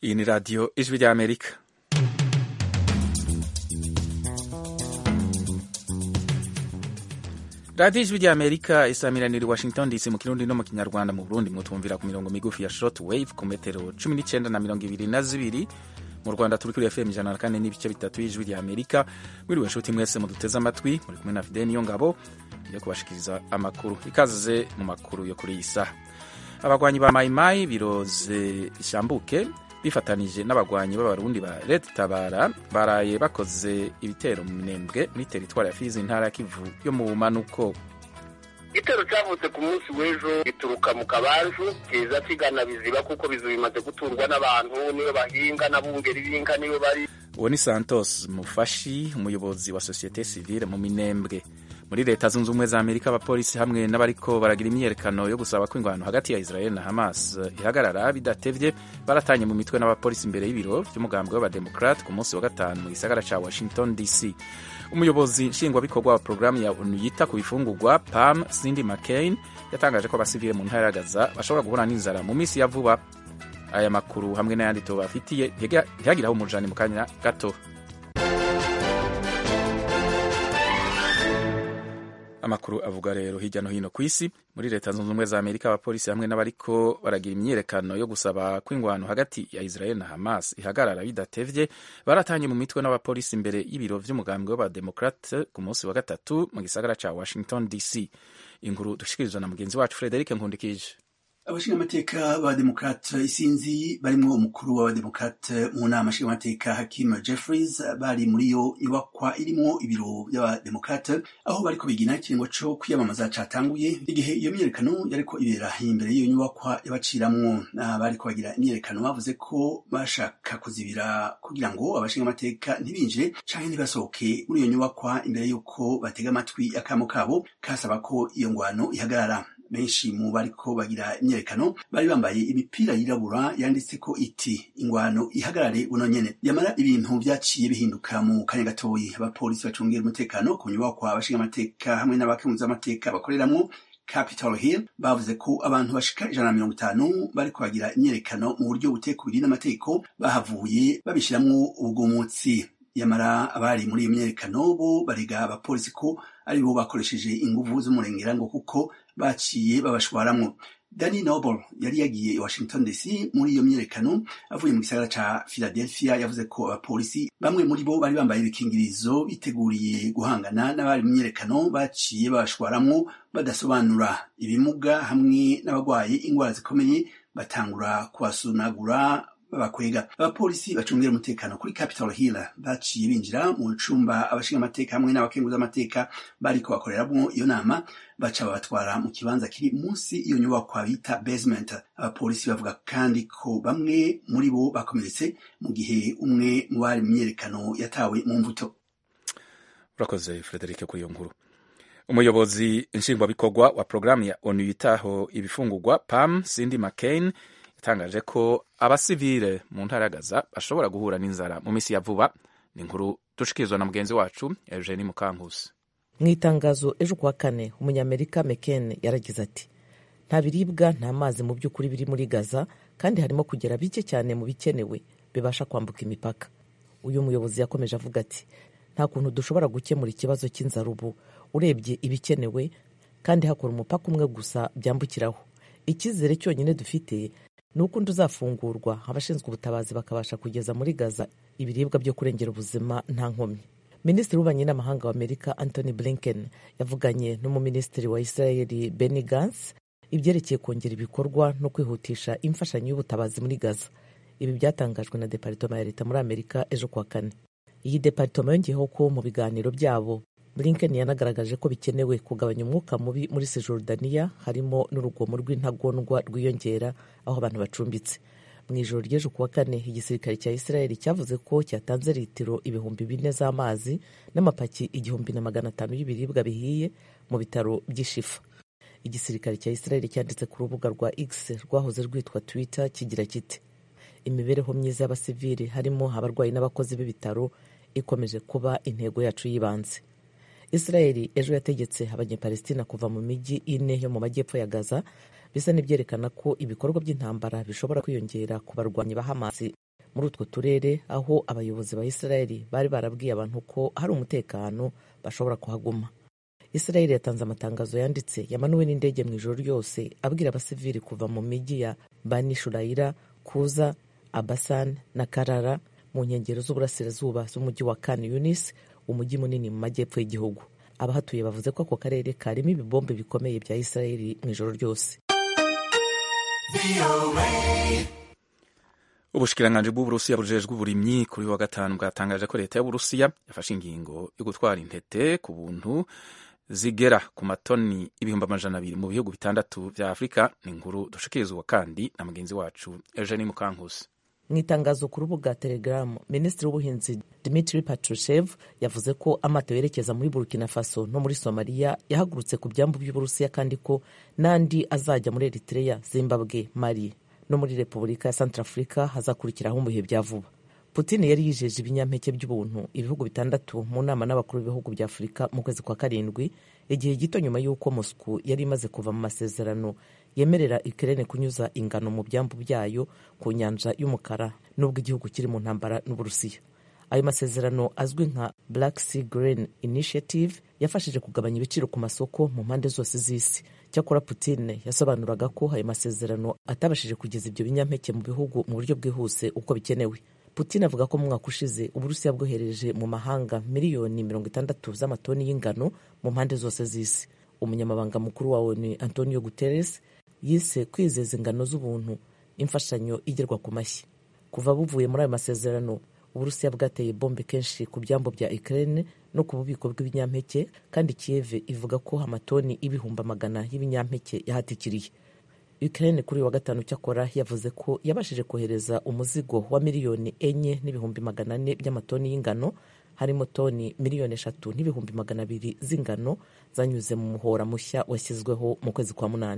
Iyi ni radiyo ijwi ry'Amerika. radiyo ijwi ry'Amerika isamiranira i Washington DC mu kirundi no mu kinyarwanda mu Burundi mutumvira ku mirongo migufi ya short wave ku metero cumi n'icyenda na mirongo ibiri na zibiri mu Rwanda turi kuri FM ijana na kane n'ibice bitatu y'ijwi ry'Amerika mwiriwe nshuti mwese muduteze amatwi muri kumwe na Fidel Niyongabo yo kubashikiriza amakuru ikaze mu makuru yo kuri iyi saha abagwanyi ba mayimayi biroze ishambuke bifatanije n'abagwanyi b'abarundi ba Red Tabara baraye bakoze ibitero mu minembwe muri teritwari ya Fizi intara ya Kivu yo mu bumanuko igitero cyavutse ku munsi w'ejo gituruka mu kabanju kiza kigana biziba kuko bizu bimaze guturwa n'abantu niyo bahinga n'abungeri b'inka niyo bari uwo ni Santos Mufashi umuyobozi wa sosiyete sivile mu minembwe muri leta zunze ubumwe za amerika abapolisi hamwe n'abariko baragira imyiyerekano yo gusaba ko ingwano hagati ya israel na hamas ihagarara bidatevye baratanye mu mitwe n'abapolisi imbere y'ibiro vy'umugambwe w'abademokrat ku munsi wa gatanu mu gisagara ca washington dc umuyobozi nshingwabikorwa wa porogaramu ya onu yita ku bifungurwa pam cindy mccain yatangaje ko abasivile mu ntara ya gaza bashobora guhura n'inzara mu minsi ya vuba aya makuru hamwe n'ayandi tubafitiye ntihagiraho umujani mu kanya gato amakuru avuga rero hirya no hino ku isi muri leta zunze ubumwe za amerika abapolisi hamwe n'abariko baragira imyiyerekano yo gusaba ko ingwano hagati ya israel na hamas ihagarara bidatevye baratanye mu mitwe n'abapolisi imbere y'ibiro vy'umugambwe w'abademokrate ku munsi wa gatatu mu gisagara ca washington dc inkuru dushikirizwa na mugenzi wacu frederic nkundikije abashingamateka b'abademokrate isinzi barimwo umukuru w'abademokrate mu nama nshingamateka hakim jeffries bari muri iyo nyubakwa irimwo ibiro by'abademokrate aho bariko bigina ikiringo co kwiyamamaza catanguye igihe iyo myiyerekano yariko ibera imbere y'iyo nyubakwa yabaciramwo bariko bagira imyiyerekano bavuze ko bashaka kuzibira kugira ngo abashingamateka ntibinjire canke ntibasohoke muri iyo nyubakwa imbere y'uko batega amatwi akamo kabo kasaba ko iyo ngwano ihagarara benshi mu bariko bagira imyerekano bari bambaye imipira yirabura yanditseko iti ingwano ihagarare buno nyene yamara ibintu vyaciye bihinduka mu kanya gatoyi abapolisi bacungera umutekano ku nyubakwa abashinga amateka hamwe n'abakemuza amateka bakoreramwo Capitol Hill bavuze ko abantu bashika ijana na mirongo itanu bariko bagira imyerekano mu buryo butekubiri n'amategeko bahavuye babishiramwo ubugumutsi yamara abari muri iyo myerekano bo barega abapolisi ko ari bo bakoresheje inguvu z'umurengera ngo kuko baciye babashwaramwo Danny Noble yari yagiye i Washington DC muri iyo myerekano avuye mu gisagara ca Philadelphia yavuze ko abapolisi bamwe muri bo bari bambaye ibikingirizo biteguriye guhangana n'abari mu myerekano baciye babashwaramwo badasobanura ibimuga hamwe n'abagwaye ingwara zikomeye batangura kubasunagura babakwega abapolisi bacungira umutekano kuri Capitol Hill baciye binjira mu cumba abashinga amateka hamwe n'abakenguza amateka bariko bakoreramwo iyo nama baca babatwara mu kibanza kiri munsi iyo nyubakwa bita basement abapolisi bavuga kandi ko bamwe muri bo bakomeretse mu gihe umwe mu bari mu myerekano yatawe mu mvuto urakoze Frederic kuri iyo nkuru umuyobozi nshingwabikorwa wa porogaramu ya onu yitaho ibifungurwa pam cindy mccain yatangaje ko abasivile mu ntara ya Gaza bashobora guhura n'inzara mu minsi ya vuba ni inkuru dushikirizwa na mugenzi wacu Eugenie Mukankusi mu itangazo ejo kuwa kane umunyamerika mccain yaragize ati nta biribwa nta mazi mu by'ukuri biri muri Gaza kandi harimo kugera bike cyane mu bikenewe bibasha kwambuka imipaka uyu muyobozi yakomeje avuga ati nta kuntu dushobora gukemura ikibazo cy'inzara ubu urebye ibikenewe kandi hakora umupaka umwe gusa byambukiraho icyizere cyonyine dufite ni uko undi uzafungurwa abashinzwe ubutabazi bakabasha kugeza muri gaza ibiribwa byo kurengera ubuzima nta nkomyi minisitiri w'ububanyi n'amahanga wa amerika anthony blinken yavuganye n'umuminisitiri wa israeli benny gantz ibyerekeye kongera ibikorwa no kwihutisha imfashanyo y'ubutabazi muri gaza ibi byatangajwe na deparitoma ya leta muri amerika ejo kuwa kane iyi deparitoma yongeyeho ko mu biganiro byabo blinken yanagaragaje ko bikenewe kugabanya umwuka mubi muri sejordaniya harimo n'urugomo rw'intagondwa rwiyongera aho abantu bacumbitse mu ijoro ry'ejo kuwa kane igisirikare cya israeli cyavuze ko cyatanze litiro ibihumbi bine z'amazi n'amapaki igihumbi na magana atanu y'ibiribwa bihiye mu bitaro by'ishifa igisirikare cya israeli cyanditse ku rubuga rwa x rwahoze rwitwa twitter kigira kiti imibereho myiza y'abasivili harimo abarwayi n'abakozi b'ibitaro ikomeje kuba intego yacu y'ibanze israeli ejo yategetse abanyepalestina kuva mu mijyi ine yo mu majyepfo ya gaza bisa n'ibyerekana ko ibikorwa by'intambara bishobora kwiyongera ku barwanyi ba hamasi muri utwo turere aho abayobozi ba isirayeli bari barabwiye abantu ko hari umutekano bashobora kuhaguma isirayeli yatanze amatangazo yanditse yamanuwe n'indege mu ijoro ryose abwira abasivili kuva mu mijyi ya bani shurayira kuza abasan na karara mu nkengero z'uburasirazuba z'umujyi wa kan yunis umujyi munini mu majyepfo y'igihugu abahatuye bavuze ko ako karere karimo ibibombe bikomeye bya isirayeli mu ijoro ryose ubushikiranganji bw'uburusiya bujejwe uburimyi kuri wa gatanu bwatangaje ko leta y'uburusiya yafashe ingingo yo gutwara intete ku buntu zigera ku matoni ibihumbi amajana abiri mu bihugu bitandatu vya afurika ni inkuru dushikirizwa kandi na mugenzi wacu eugenie mukankusi mu itangazo ku rubuga telegaramu minisitiri w'ubuhinzi dimitri patrushev yavuze ko amato yerekeza muri burkina faso no muri somaliya yahagurutse ku byambu by'uburusiya kandi ko n'andi azajya muri eritrea zimbabwe mali no muri repubulika ya centrafurika hazakurikiraho mu bihe bya vuba putin yari yijeje ibinyampeke by'ubuntu ibihugu bitandatu mu nama n'abakuru b'ibihugu bya afurika mu kwezi kwa karindwi igihe gito nyuma y'uko moscow yari imaze kuva mu masezerano yemerera Ukraine kunyuza ingano mu byambu byayo ku nyanja y'umukara nubwo igihugu kiri mu ntambara n'uburusiya ayo masezerano azwi nka black sea grain initiative yafashije kugabanya ibiciro ku masoko mu mpande zose z'isi cyakora putin yasobanuraga ko ayo masezerano atabashije kugeza ibyo binyampeke mu bihugu mu buryo bwihuse uko bikenewe putin avuga ko mu mwaka ushize uburusiya bwohereje mu mahanga miliyoni mirongo itandatu z'amatoni y'ingano mu mpande zose z'isi umunyamabanga mukuru wa onu antonio guterres yise kwizeza ingano z'ubuntu imfashanyo igerwa ku mashyi kuva buvuye muri ayo masezerano uburusiya bwateye bombe kenshi ku byambo bya ukraine no ku bubiko bw'ibinyampeke kandi kiev ivuga ko amatoni ibihumbi magana y'ibinyampeke yahatikiriye ukraine kuri uyu wa gatanu cyakora yavuze ko yabashije kohereza umuzigo wa miliyoni enye n'ibihumbi magana ane by'amatoni y'ingano harimo toni miliyoni eshatu n'ibihumbi magana abiri z'ingano zanyuze mu muhora mushya washyizweho mu kwezi kwa munani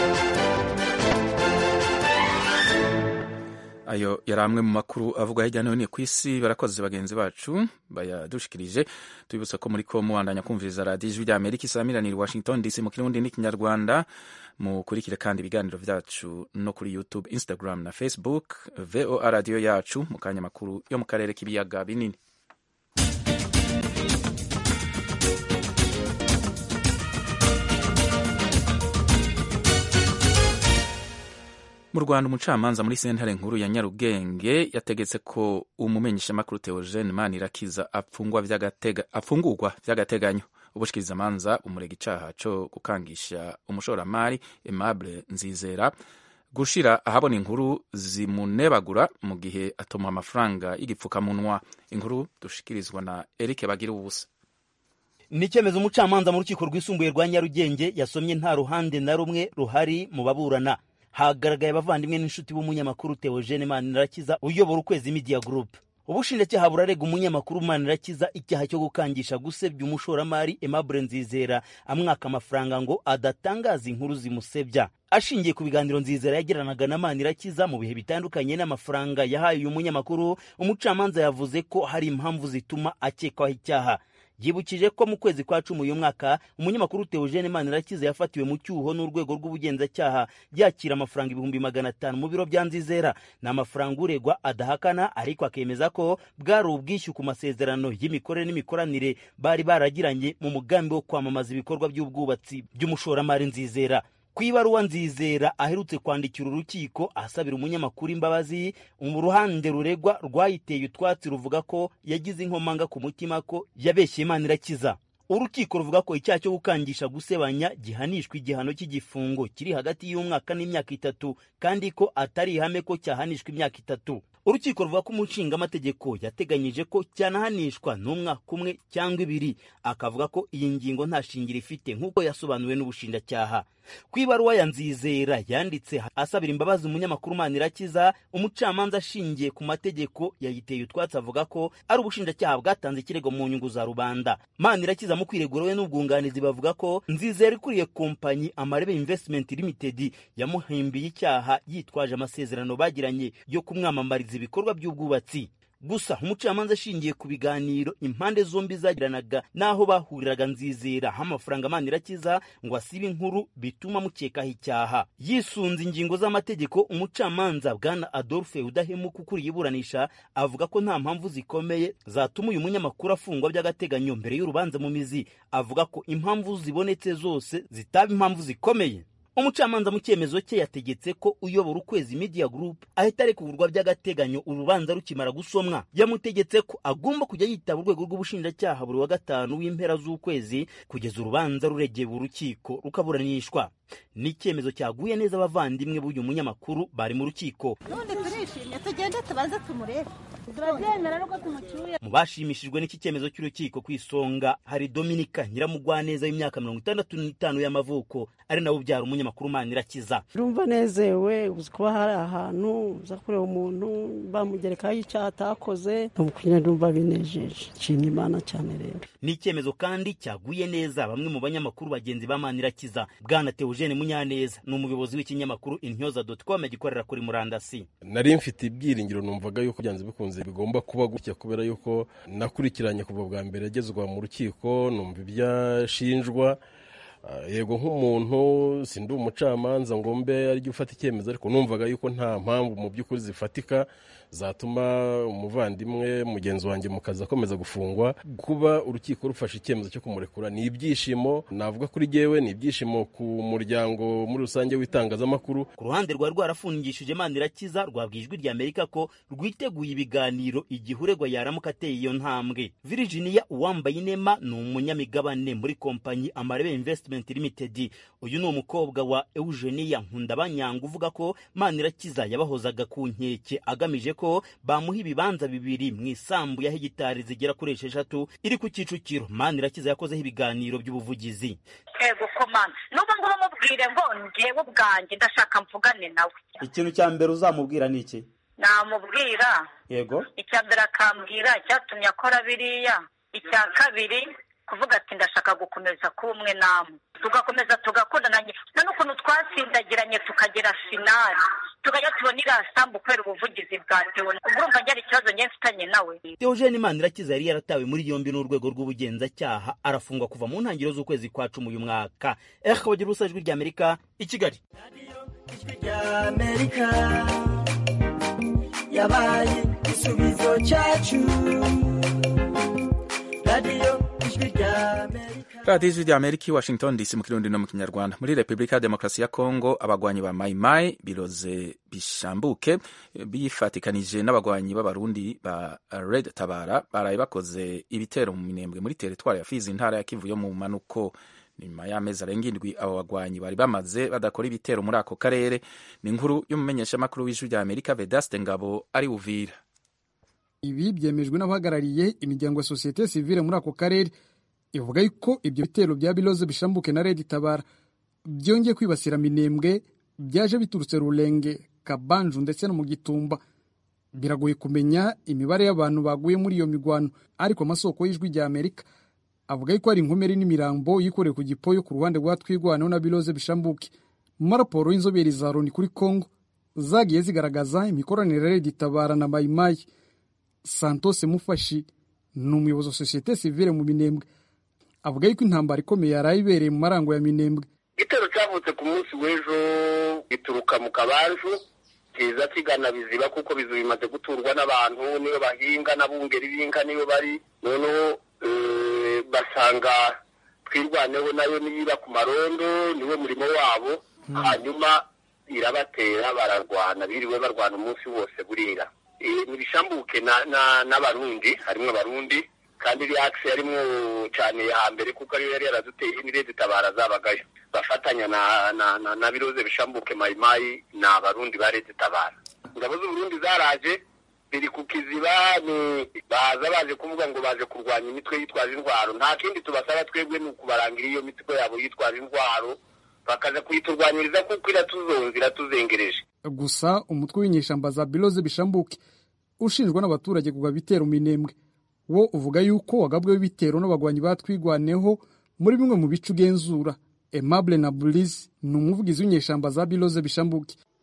ayo yari amwe mu makuru avugwa hirya no hino ku isi barakoze bagenzi bacu bayadushikirije tubibutsa ko muri ko mubandanya kumviriza radiyo ijwi ry'amerika isamiraniye washington dc mu kirundi n'ikinyarwanda mukurikire kandi ibiganiro byacu no kuri youtube instagram na facebook voa radiyo yacu mu kanya makuru yo mu karere k'ibiyaga binini mu rwanda umucamanza muri sentare nkuru ya nyarugenge yategetse ko umumenyeshamakuru theogene manirakiza afungurwa by'agateganyo ubushikirizamanza umurega icaha co gukangisha umushoramari aimable nzizera gushira ahabona inkuru zimunebagura mu gihe atoma amafaranga y'igipfukamunwa inkuru dushikirizwa na eric bagira ubusa ni icyemezo umucamanza mu rukiko rwisumbuye rwa nyarugenge yasomye nta ruhande na rumwe ruhari mu baburana hagaragaye abavandimwe n'inshuti b'umunyamakuru Theogene Manirakiza uyobora ukwezi Media Group ubushinjacyaha burarega umunyamakuru Manirakiza icyaha cyo gukangisha gusebya umushoramari Aimable Nzizera amwaka amafaranga ngo adatangaza inkuru zimusebya ashingiye ku biganiro Nzizera yagiranaga na Manirakiza mu bihe bitandukanye n'amafaranga yahaye uyu munyamakuru umucamanza yavuze ko hari impamvu zituma akekwaho icyaha yibukije ko mu kwezi kwa cumi uyu mwaka umunyamakuru Theogene Manirakiza yafatiwe mu cyuho n'urwego rw'ubugenzacyaha yakira amafaranga ibihumbi magana atanu mu biro bya Nzizera ni amafaranga uregwa adahakana ariko akemeza ko bwari ubwishyu ku masezerano y'imikorere n'imikoranire bari baragiranye mu mugambi wo kwamamaza ibikorwa by'ubwubatsi by'umushoramari Nzizera ku ibaruwa nzizera aherutse kwandikira urukiko asabira umunyamakuru imbabazi mu ruhande ruregwa rwayiteye utwatsi ruvuga ko yagize inkomanga ku mutima ko yabeshye imana irakiza urukiko ruvuga ko icyaha cyo gukangisha gusebanya gihanishwa igihano cy'igifungo kiri hagati y'umwaka n'imyaka itatu kandi ko atari ihame ko cyahanishwa imyaka itatu urukiko ruvuga ko umushingamategeko yateganyije ko cyanahanishwa n'umwaka umwe cyangwa ibiri akavuga ko iyi ngingo nta shingiro ifite nk'uko yasobanuwe n'ubushinjacyaha ku ibaruwa ya nzizera yanditse asabira imbabazi umunyamakuru manirakiza umucamanza ashingiye ku mategeko yayiteye utwatsi avuga ko ari ubushinjacyaha bwatanze ikirego mu nyungu za rubanda manirakiza mu kwiregura we n'ubwunganizi bavuga ko nzizera ikuriye kompanyi amarebe investment limited yamuhimbiye icyaha yitwaje amasezerano bagiranye yo kumwamamariza ibikorwa by'ubwubatsi gusa umucamanza ashingiye ku biganiro impande zombi zagiranaga n'aho bahuriraga nzizera aho amafaranga manirakiza ngo asibe inkuru bituma mukekaho icyaha yisunze ingingo z'amategeko umucamanza bwana adolphe udahemuka ukuriye iburanisha avuga ko nta mpamvu zikomeye zatuma uyu munyamakuru afungwa by'agateganyo mbere y'urubanza mu mizi avuga ko impamvu zibonetse zose zitaba impamvu zikomeye umucamanza mu cyemezo cye yategetse ko uyobora ukwezi media group ahita arekurwa by'agateganyo urubanza rukimara gusomwa yamutegetse ko agomba kujya yitaba urwego rw'ubushinjacyaha buri wa gatanu w'impera z'ukwezi kugeza urubanza ruregeye urukiko rukaburanishwa ni icyemezo cyaguye neza abavandimwe b'uyu munyamakuru bari mu rukiko n'ubundi turishimye tugende tubaze tumurebe turabyemera nuko tumucyuye mu bashimishijwe n'iki cyemezo cy'urukiko ku isonga hari dominika nyiramugwaneza w'imyaka mirongo itandatu n'itanu y'amavuko ari nawe ubyara umunyamakuru manirakiza urumva nezewe uzi kuba hari ahantu uza kureba umuntu bamugerekaho icyaha atakoze ntukwiriye ndumva binejeje nshimye imana cyane rero ni icyemezo kandi cyaguye neza bamwe mu banyamakuru bagenzi ba manirakiza bwana teogene munyaneza ni umuyobozi w'ikinyamakuru intyoza doti com gikorera kuri murandasi nari mfite ibyiringiro numvaga yuko byanze bikunze bigomba kuba gutya kubera yuko nakurikiranye kuva bwa mbere agezwa mu rukiko numva ibyo ashinjwa yego nk'umuntu sindi umucamanza ngo mbe arijya ufata icyemezo ariko numvaga yuko nta mpamvu mu by'ukuri zifatika zatuma umuvandimwe mugenzi wanjye mu kazi akomeza gufungwa kuba urukiko rufashe icyemezo cyo kumurekura ni ibyishimo navuga kuri jyewe ni ibyishimo ku muryango muri rusange w'itangazamakuru ku ruhande rwari rwarafungishije manirakiza rwabwiye ijwi rya amerika ko rwiteguye ibiganiro igihe uregwa yaramuka ateye iyo ntambwe virginia uwambaye inema ni umunyamigabane muri kompanyi amarebe investment limited uyu ni umukobwa wa eugenia nkundabanyanga uvuga ko manirakiza yabahozaga ku nkeke agamije ko bamuha ibibanza bibiri mu isambu ya hegitari zigera kuri esheshatu iri ku kicukiro manirakiza yakozeho ibiganiro by'ubuvugizi ego komanda n'ubu ngubu mubwire ngo ngewe ubwanjye ndashaka mvugane nawe ikintu cya mbere uzamubwira ni iki namubwira yego icya mbere akambwira icyatumye akora biriya icya kabiri kuvuga ati ndashaka gukomeza kuba umwe namwe tugakomeza tugakundana nta n'ukuntu twasindagiranye tukagera finali tukajya tubona iriya sambu kubera ubuvugizi bwa tewo urumva njyana ikibazo njye mfitanye nawe Theogene Manirakiza yari yaratawe muri yombi n'urwego rw'ubugenzacyaha arafungwa kuva mu ntangiriro z'ukwezi kwa cumi uyu mwaka eh bagira ubusa ijwi ry'Amerika i Kigali ry'Amerika yabaye igisubizo cyacu radiyo ijwi ry'Amerika radiyo ijwi ry'amerika i washington dc mu kirundi no mu kinyarwanda muri repubulika ya demokarasi ya kongo abagwanyi ba mayimayi biroze bishambuke bifatikanije n'abagwanyi b'abarundi ba red tabara baraye bakoze ibitero mu minembwe muri teritwari ya fizi intara ya kivu yo mu manuko nyuma y'amezi arenga indwi abo bagwanyi bari bamaze badakora ibitero muri ako karere ni inkuru y'umumenyeshamakuru w'ijwi ry'amerika vedaste ngabo ari uvira ibi byemejwe n'abahagarariye imiryango ya sosiyete sivile muri ako karere ivuga yuko ibyo bitero bya biloze bishambuke na redi tabara byongeye kwibasira minembwe byaje biturutse rurenge kabanju ndetse no mu gitumba biragoye kumenya imibare y'abantu baguye muri iyo migwano ariko amasoko y'ijwi rya amerika avuga yuko hari inkomeri n'imirambo yikoreye ku gipoyo ku ruhande rwa twigwanaho na biloze bishambuke mu maraporo y'inzobere za loni kuri congo zagiye zigaragaza imikoranire ya redi tabara na mayimayi santos mufashi ni umuyobozi wa sosiyete sivile mu minembwe avuga yuko intambara ikomeye yari ibereye mu marango ya minembwe igitero cyavutse ku munsi w'ejo gituruka mu kabanju kiza kigana biziba kuko bizu bimaze guturwa n'abantu niyo bahinga n'abungeri b'inka niyo bari noneho basanga twirwaneho nayo niba ku marondo niwe murimo wabo hanyuma irabatera bararwana biriwe barwana umunsi wose burira ntibishambuke n'abarundi harimo abarundi kandi iri akisi yarimo cyane ya mbere kuko ariyo yari yaraduteye n'irezi tabara zabagayo bafatanya na biroze bishambuke mayimayi ni abarundi ba rezi tabara ingabo z'uburundi zaraje biri ku kiziba baza baje kuvuga ngo baje kurwanya imitwe yitwaje intwaro nta kindi tubasaba twebwe ni ukubarangira iyo mitwe yabo yitwaje intwaro bakaza kuyiturwanyiriza kuko iratuzonze iratuzengereje gusa umutwe w'inyeshyamba za biloze bishambuke ushinjwa n'abaturage kugaba ibitero minembwe wo uvuga yuko wagabweho ibitero n'abagwanyi batwigwaneho muri bimwe mu bice ugenzura Aimable na Burizi ni umuvugizi w'inyeshyamba za biloze bishambuke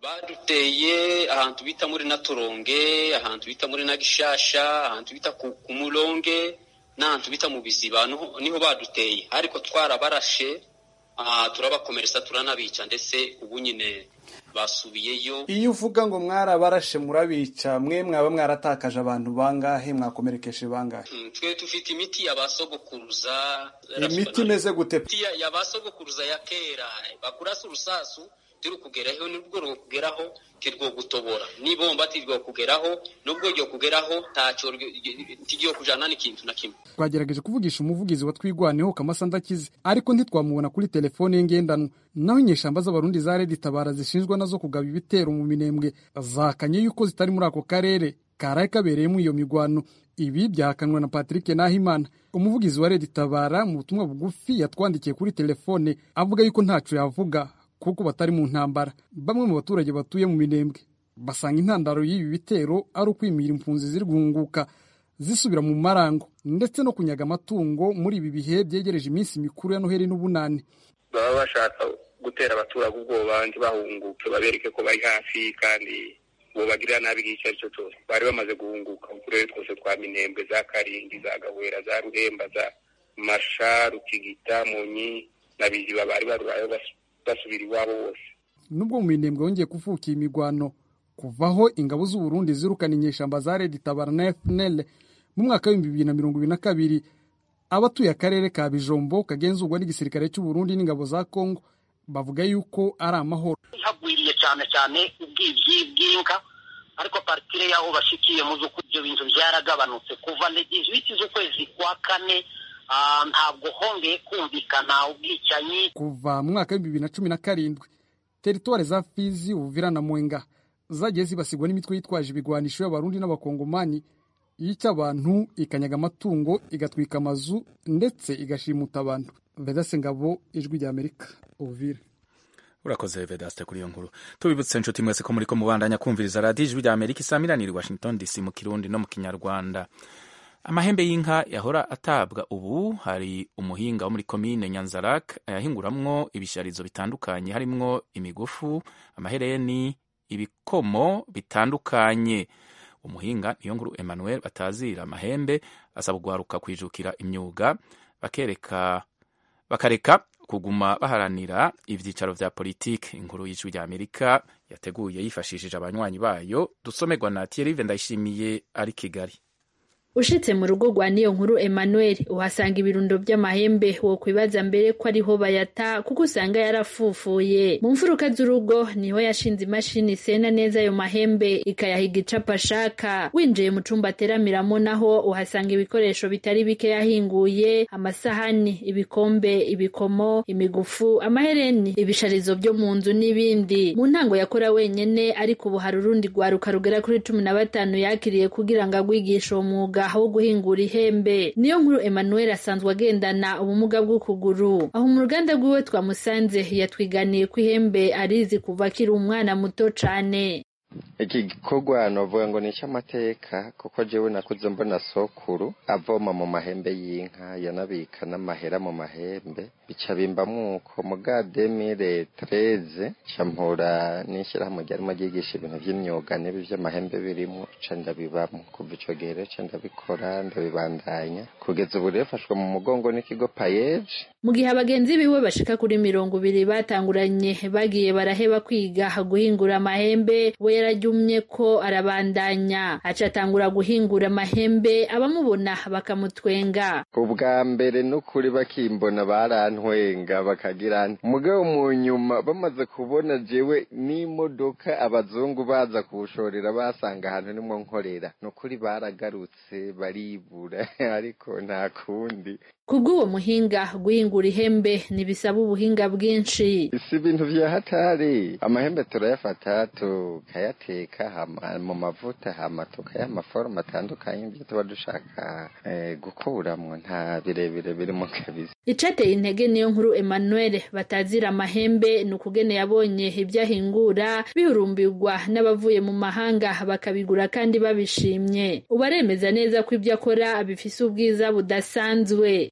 baduteye ahantu bita muri naturonge ahantu bita muri nagishasha ahantu bita ku muronge n'ahantu bita mu biziba niho baduteye ariko twarabarashe turabakomeretsa turanabica ndetse ubu nyine basubiyeyo iyo uvuga ngo mwarabarashe murabica mwe mwaba mwaratakaje abantu bangahe mwakomerekeje bangahe twe dufite imiti ya basogokuruza imiti imeze gute ya basogokuruza ya kera bakurasa urusasu turi kugeraho nibwo rwo kugeraho tirwo gutobora nibomba tirwo kugeraho nubwo ryo kugeraho ntacyo tigiye kujana n'ikintu na kimwe twagerageje kuvugisha umuvugizi wa twigwaneho kamasa ndakize ariko ntitwamubona kuri telefone ye ngendanwa naho inyeshamba z'abarundi za redi tabara zishinjwa nazo kugaba ibitero mu minembwe zakanye yuko zitari muri ako karere karaye kabereyemo iyo migwano ibi byahakanwa na patrick nahimana umuvugizi wa redi tabara mu butumwa bugufi yatwandikiye kuri telefone avuga yuko ntaco yavuga kuko batari mu ntambara bamwe mu baturage batuye mu minembwe basanga intandaro y'ibi bitero ari ukwimira impunzi ziri guhunguka zisubira mu marango ndetse no kunyaga amatungo muri ibi bihe byegereje iminsi mikuru ya noheli n'ubunani baba bashaka gutera abaturage ubwoba ntibahunguke babereke ko bari hafi kandi uwo bagirira nabi igihe icyo ari cyo cyose bari bamaze guhunguka mu turere twose twa minembwe za karindi za gahwera za ruhemba za masha rukigita munyi na biziba bari barurayo basubira iwabo bose nubwo mu minembwe wongeye kuvuka iyi migwano kuvaho ingabo z'uburundi zirukana inyeshamba za redi tabara na fnl mu mwaka w'ibihumbi bibiri na mirongo ibiri na kabiri abatuye akarere ka bijombo kagenzurwa n'igisirikare cy'uburundi n'ingabo za kongo bavuga yuko ari amahoro hagwiriye cyane cyane ubwibyi bw'inka ariko partire y'aho bashikiye mu z'uko ibyo bintu byaragabanutse kuva legizwiti z'ukwezi kwa kane ntabwo hongeye kumvikana ubwicanyi kuva mu mwaka w'ibihumbi bibiri na cumi na karindwi teritwari za fizi uvira na mwenga zagiye zibasirwa n'imitwe yitwaje ibigwanisho y'abarundi n'abakongomani yica abantu ikanyaga amatungo igatwika amazu ndetse igashimuta abantu vedase ngabo ijwi rya amerika uvira urakoze vedaste kuri iyo nkuru tubibutse inshuti mwese ko muri ko mubandanya kumviriza radiyo ijwi rya amerika isamiraniye washington dc mu kirundi no mu kinyarwanda amahembe y'inka yahora atabwa ubu hari umuhinga wo muri komine nyanzarak ayahinguramwo ibisharizo bitandukanye harimwo imigufu amahereni ibikomo bitandukanye umuhinga niyo nkuru emmanuel batazira amahembe asaba guharuka kwijukira imyuga bakereka bakareka kuguma baharanira ibyicaro vya politiki inkuru y'ijwi rya amerika yateguye yifashishije abanywanyi bayo dusomerwa na thierry ndayishimiye ari kigali ushitse mu rugo rwa niyo nkuru Emmanuel uhasanga ibirundo by'amahembe wo kwibaza mbere ko ariho bayata kuko usanga yarafufuye mu mfuruka z'urugo niho yashinze imashini isena neza ayo mahembe ikayahiga icapa ashaka winjiye mu cumba ateramiramo naho uhasanga ibikoresho bitari bike yahinguye amasahani ibikombe ibikomo imigufu amahereni ibisharizo byo mu nzu n'ibindi mu ntango yakora wenyene ariko ubu hari urundi rwaruka rugera kuri cumi na batanu yakiriye kugira ngo agwigishe uwo mwuga wo guhingura ihembe niyo nkuru Emmanuel asanzwe agendana ubumuga bw'ukuguru aho mu ruganda rwiwe twamusanze yatwiganiye ko ihembe arizi kuva akiri umwana muto cane iki gikorwa novuga ngo ni icy'amateka kuko jewe nakuze mbona sokuru avoma mu mahembe y'inka yanabika n'amahera mu mahembe bica bimbamwo uko muga demire tereze campura n'ishyirahamwe ryarimo ryigisha ibintu vy'imyuga n'ibi vy'amahembe birimwo ca ndabibamwo kuva ico gihe rero ca ndabikora ndabibandanya kugeza ubu rero fashwe mu mugongo n'ikigo payeje mu gihe abagenzi biwe bashika kuri mirongo ibiri batanguranye bagiye baraheba kwiga guhingura amahembe we yarajyumye ko arabandanya aca atangura guhingura amahembe abamubona bakamutwenga ubwa mbere n'ukuri bakimbona barantwenga bakagira mugabo mu nyuma bamaze kubona jewe n'imodoka abazungu baza kuwushorera basanga ahantu nimwo nkorera n'ukuri baragarutse baribura ariko nta kundi kubw'uwo muhinga guhingura ihembe ntibisaba ubuhinga bwinshi si ibintu vya hatari amahembe turayafata tukayateka hama mu mavuta hama tukayaha amaforoma atandukanye ibyo tuba dushaka eh, gukuramwo nta birebire birimo kabisa icateye intege niyo nkuru Emmanuel batazira amahembe ni ukugene yabonye ibyo ahingura bihurumbirwa n'abavuye mu mahanga bakabigura kandi babishimye ubu aremeza neza ko ibyo akora bifise ubwiza budasanzwe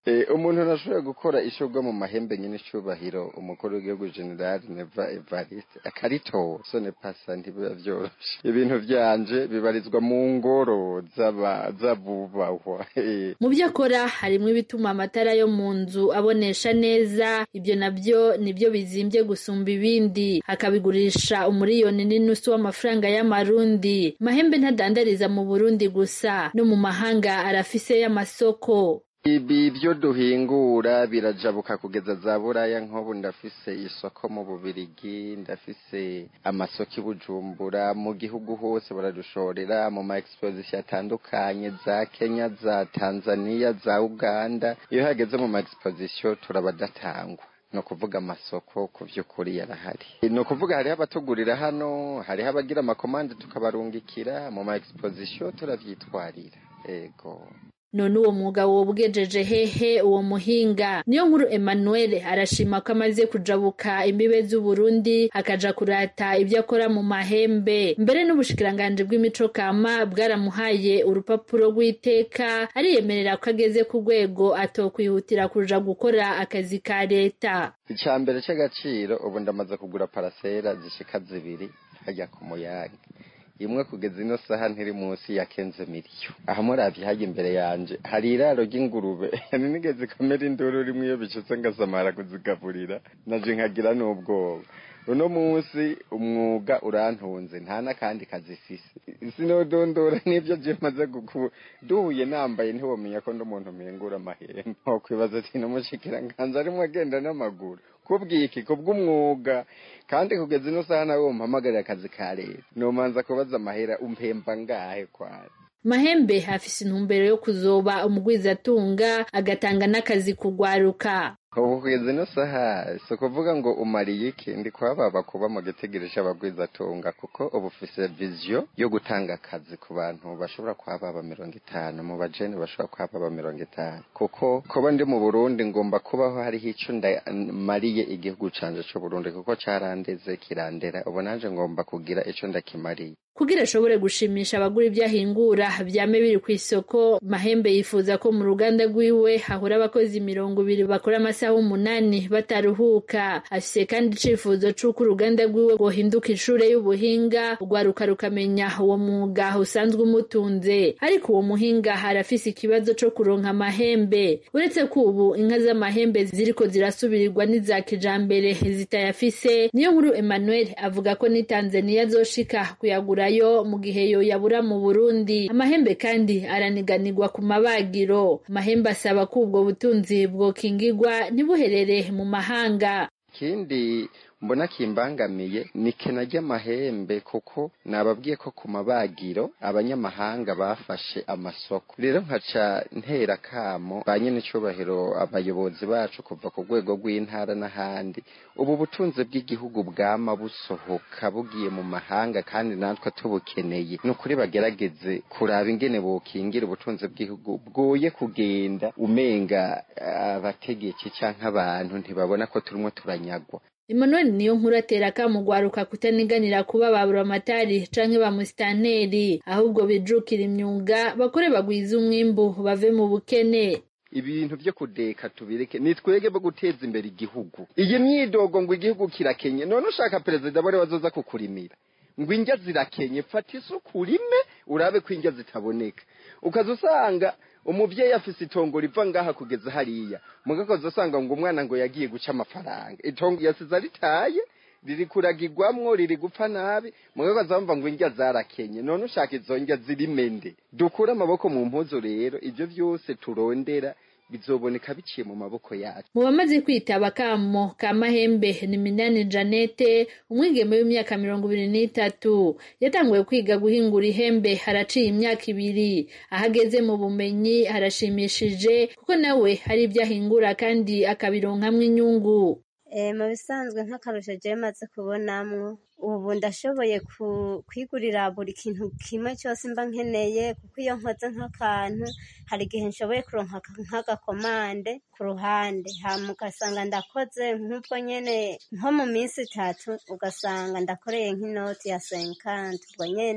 Eh, umuntu ntashobora gukora ishurwa mu mahembe nyine icubahiro umukuru w'igihugu generali neva evariste akaritora sone pasa ntibiba vyoroshe ibintu vyanje bibarizwa mu ngoro z'aba- z'abubahwa Eh, mu byo akora harimo ibituma amatara yo mu nzu abonesha neza ibyo nabyo nibyo bizimbye gusumba ibindi akabigurisha umuriyoni n'inusu w'amafaranga y'amarundi mahembe ntadandariza mu burundi gusa no mu mahanga arafise y'amasoko ibi byo duhingura birajabuka kugeza za buraya nk'ubu ndafise isoko mu bubirigi ndafise amasoko i bujumbura mu gihugu hose baradushorera mu ma exposition atandukanye za kenya za tanzania za uganda iyo hageze mu ma exposition turabadatangwa ni ukuvuga amasoko ku by'ukuri yarahari ni ukuvuga hariho abatugurira hano hariho abagira amakomande tukabarungikira mu ma exposition turavyitwarira ego none uwo mwuga wobwejeje hehe uwo muhinga niyo nkuru emmanuel arashima ko amaze kujabuka imbibe z'uburundi akaja kurata ibyo akora mu mahembe mbere n'ubushikiranganji bw'imico kama bwaramuhaye urupapuro rw'iteka ariyemerera ko ageze ku rwego atokwihutira kuja gukora akazi ka leta icya mbere cy'agaciro ubu ndamaze kugura parasera zishika zibiri hajya ku muyaga imwe kugeza ino saha ntiri munsi ya kenze miliyo aha muravye hajya imbere yanje hari iraro ry'ingurube ninigeze kamera induru rimwe iyo bicutse ngasamara kuzigaburira naje nkagira n'ubwoba uno munsi umwuga urantunze nta n'akandi kazi fise sinodondora n'ibyo je maze guku duhuye nambaye ntiwomenya ko ndi umuntu mpingura amahembe nkokwibaza ati n'umushikiranganji arimwo agenda n'amaguru kubwiki kubw'umwuga kandi kugeza ino saha nawe umpamagarira akazi ka leta nomanza kubaza amahera umpemba ngahe kwari mahembe afise intumbero yo kuzoba umugwizatunga agatanga n'akazi kugwaruka ubu kugeza ino saha si ukuvuga ngo umariye iki ndi kuhababa kuba mu gitegereje abagwizatunga kuko ubu ufise viziyo yo gutanga akazi ku bantu bashobora kuhababa mirongo itanu mu bajene bashobora kuhababa mirongo itanu kuko kuba ndi mu burundi ngomba kubaho hariho ico ndamariye igihugu canje c'uburundi kuko carandeze kirandera ubu nanje ngomba kugira ico ndakimariye kugira ashobore gushimisha abagura ibyo ahingura vyame biri ku isoko mahembe yifuza ko mu ruganda rwiwe hahora abakozi mirongo ibiri bakora amasaha umunani bataruhuka afise kandi icifuzo c'uko uruganda rwiwe rwohinduka ishure y'ubuhinga urwaruka rukamenya uwo mwuga usanzwe umutunze ariko uwo muhinga arafise ikibazo co kuronka amahembe uretse ko ubu inka z'amahembe ziriko zirasubirirwa n'iza kijambere zitayafise niyo nkuru emmanuel avuga ko ni tanzaniya azoshika kuyagura yo mu gihe yo yabura mu Burundi amahembe kandi araniganirwa ku mabagiro amahembe asaba ko ubwo butunzi bwokingirwa ntibuherere mu mahanga ikindi mbona kimbangamiye ni kena ry'amahembe kuko nababwiye ko ku mabagiro abanyamahanga bafashe amasoko rero nkaca ntera kamo ba nyene icubahiro abayobozi bacu kuva ku rwego rw'intara n'ahandi ubu butunzi bw'igihugu bwama busohoka bugiye mu mahanga kandi natwe tubukeneye ni ukuri bagerageze kuraba ingene bokingira ubutunzi bw'igihugu bwoye kugenda umenga abategetsi canke abantu ntibabona ko turimo turanyagwa Emmanuel niyo nkuru atera akamugwaruka kutaniganira kuba ba buramatari canke ba musitanteri ahubwo bijukira imyuga bakore bagwiza umwimbu bave mu bukene ibintu vyo kudeka tubireke ni twege bo guteza imbere igihugu iyi myidogo ngo igihugu kirakenye none ushaka perezida bari bazoza kukurimira ngo indya zirakenye fata isuku urime urabe ko indya zitaboneka ukaza usanga umuvyeyi afise itongo riva ngaha kugeza hariya mugakoze usanga ngo umwana ngo yagiye guca amafaranga itongo yasize aritaye riri kuragirwamwo riri gupfa nabi mugakoze bamva ngo indya zarakenye none ushaka izo ndya zirimende dukure amaboko mu mpuzu rero ivyo vyose turondera bizoboneka biciye mu maboko yacu mu bamaze kwitaba kamo ka mahembe ni minani janete umwigeme w'imyaka mirongo ibiri n'itatu yatanguye kwiga guhingura ihembe haraciye imyaka ibiri aho ageze mu bumenyi harashimishije kuko nawe hari ibyo ahingura kandi akabironkamwo inyungu mu bisanzwe nk'akarusho jewe maze kubonamwo ubu ndashoboye kwigurira buri kintu kimwe cyose mba nkeneye kuko iyo nkoze nk'akantu hari igihe nshoboye kuronka nk'agakomande ku ruhande hama ugasanga ndakoze nk'ubwo nyene nko mu minsi itatu ugasanga ndakoreye nk'inoti ya senkanti ubwo nyene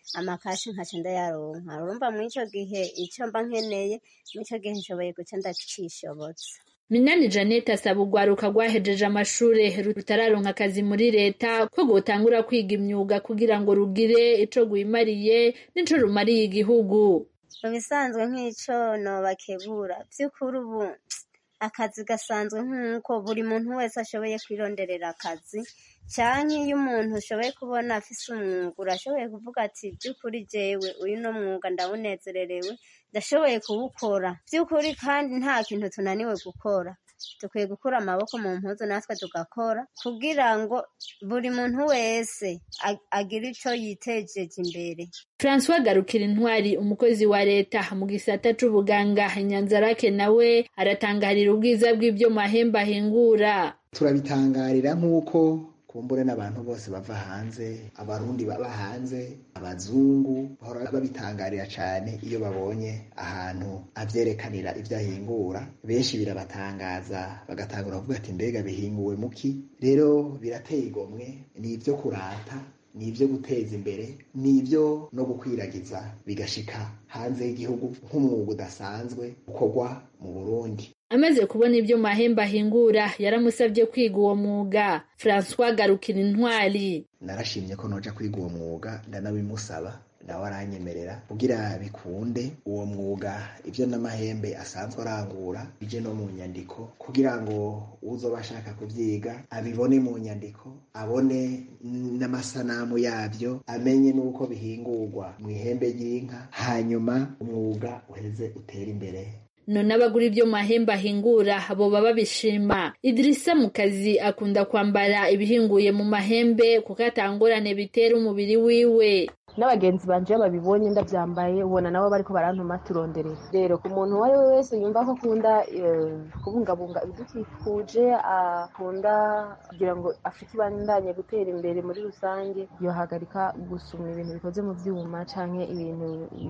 amakashi nkaca ndayaronka urumva muri ico gihe ico mba nkeneye muri ico gihe nshoboye guca ndacishobotsa Minani Janet asaba urwaruka rwahejeje amashure rutararonka akazi muri leta ko rwotangura kwiga imyuga kugira ngo rugire ico rwimariye n'ico rumariye igihugu mu bisanzwe nk'ico nobakebura vy'ukuri ubu akazi gasanzwe nk'uko buri muntu wese ashoboye kwironderera akazi canke iyo umuntu ushoboye kubona afise umwuga urashoboye kuvuga ati by'ukuri jewe uyu no mwuga ndawunezererewe ndashoboye kuwukora by'ukuri kandi nta kintu tunaniwe gukora dukwiye gukura amaboko mu mpuzu natwe tugakora kugira ngo buri muntu wese agire ico yitejeje imbere François Garukira Intwari umukozi wa leta mu gisata c'ubuganga Nyanzarake nawe aratangarira ubwiza bw'ibyo mahembe ahingura turabitangarira nk'uko kumbure n'abantu bose bava hanze abarundi baba hanze abazungu bahora babitangarira cyane iyo babonye ahantu avyerekanira ivyo ahingura benshi birabatangaza bagatangura kuvuga ati mbega bihinguwe muki rero birateye igomwe ni ivyo kurata ni ivyo guteza imbere ni ivyo no gukwiragiza bigashika hanze y'igihugu nk'umwuga udasanzwe ukorwa mu burundi amaze kubona ibyo mahembe ahingura yaramusabye kwiga uwo mwuga francois garukira intwari narashimye ko noja kwiga uwo mwuga ndanabimusaba nawe aranyemerera kugira bikunde uwo mwuga ibyo n'amahembe asanzwe arangura bije no mu nyandiko kugira ngo uzoba ashaka kubyiga abibone mu nyandiko abone n'amasanamu yabyo amenye n'uko bihingurwa mu ihembe ry'inka hanyuma umwuga uheze utere imbere none abagura ibyo mahembe ahingura boba babishima idirisa mu kazi akunda kwambara ibihinguye mu mahembe kuko atangorane bitera umubiri wiwe n'abagenzi banje iyo babibonye ndabyambaye ubona nabo bariko barantuma turonderera rero ku muntu uwo ari we wese yumva ko akunda kubungabunga ibidukikuje akunda kugira ngo afurika ibandanye gutera imbere muri rusange yohagarika gusuma ibintu bikoze mu vyuma canke ibintu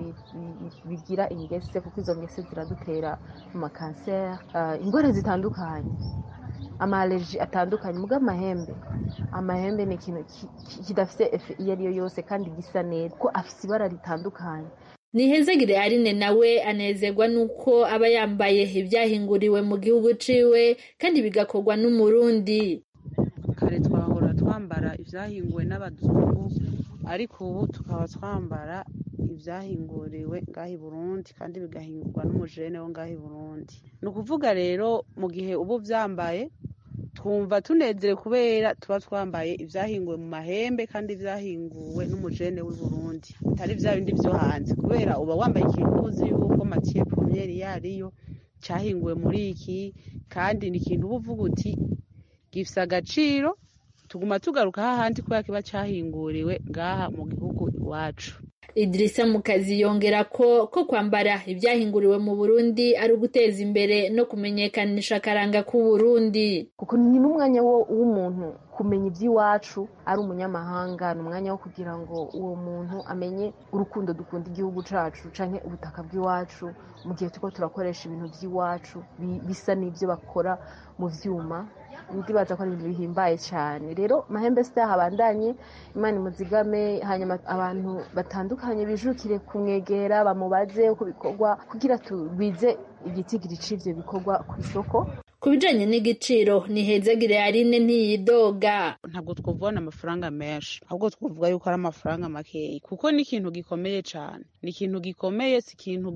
bigira ingese kuko izo ngese ziradutera mu makanseri ingwara zitandukanye amaaleji atandukanye muga amahembe amahembe ni ikintu kidafite efe iyo ari yo yose kandi gisa neza ko afite ibara ritandukanye nihezagire arine nawe anezerwa nuko aba yambaye ibyahinguriwe mu gihugu ciwe kandi bigakorwa n'umurundi kare twahora twambara ibyahinguwe n'abazungu ariko ubu tukaba twambara ibyahinguriwe ngaho i burundi kandi bigahingurwa n'umujene wo ngaho i burundi ni ukuvuga rero mu gihe uba ubyambaye twumva tunezerewe kubera tuba twambaye ibyahinguwe mu mahembe kandi byahinguwe n'umujene w'i burundi bitari bya bindi byo hanze kubera uba wambaye ikintu uzi yuko matiye pomyeri yariyo cyahinguwe muri iki kandi ni ikintu uba uvuga uti gifite agaciro tuguma tugaruka hahandi kubera kiba cyahinguriwe ngaha mu gihugu iwacu idirisa mu kazi yongera ko ko kwambara ibyahinguriwe mu burundi ari uguteza imbere no kumenyekanisha akaranga k'uburundi kuko ni n'umwanya w'umuntu kumenya iby'iwacu ari umunyamahanga ni umwanya wo kugira ngo uwo muntu amenye urukundo dukunda igihugu cyacu cyangwa ubutaka bw'iwacu mu gihe turiko turakoresha ibintu by'iwacu bisa n'ibyo bakora mu byuma ndibaza ko ari ibintu bihimbaye cyane rero mahembe sitaha abandanye imana imuzigame hanyuma abantu batandukanye bijukire kumwegera bamubaze uko bikorwa kugira tugwize igitigiri c'ivyo bikorwa ku isoko ku bijanye n'igiciro ni hezagire arine ntiyidoga ntabwo twavubona amafaranga menshi ahubwo twavuga yuko ari amafaranga makeya kuko ni ikintu gikomeye cyane ni ikintu gikomeye si ikintu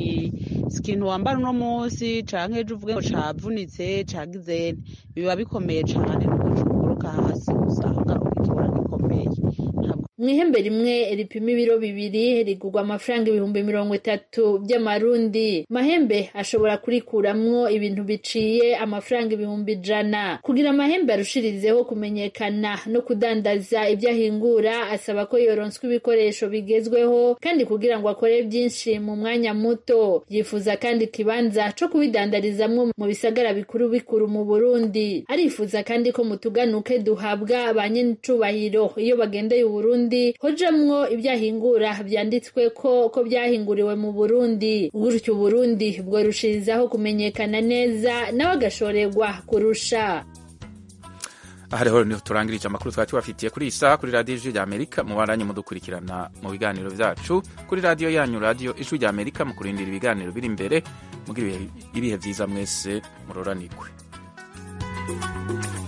si ikintu wambara uno munsi canke ejo uvuge ngo cavunitse cagize biba bikomeye cyane nuko cuguruka hasi usanga ukibona gikomeye mu ihembe rimwe ripima ibiro bibiri rigurwa amafaranga ibihumbi mirongo itatu by'amarundi mahembe ashobora kurikuramwo ibintu biciye amafaranga ibihumbi ijana kugira amahembe arushirizeho kumenyekana no kudandaza ibyo ahingura asaba ko yoronswa ibikoresho bigezweho kandi kugira ngo akore byinshi mu mwanya muto yifuza kandi ikibanza co kubidandarizamwo mu bisagara bikuru bikuru mu burundi arifuza kandi ko mu tuganuke duhabwa ba nyenicubahiro iyo bagendeye uburundi hojamwo ibyahingura byanditswe ko ko byahinguriwe mu burundi gutyo uburundi bworushirizaho kumenyekana neza nawe agashorerwa kurusha aha rero niho turangirije amakuru twari tubafitiye kuri iyi saha kuri radiyo ijwi rya amerika mubandanye mudukurikirana mu biganiro byacu kuri radiyo yanyu radiyo ijwi rya amerika mu kurindira ibiganiro biri imbere mugira ibihe byiza mwese muroranirwe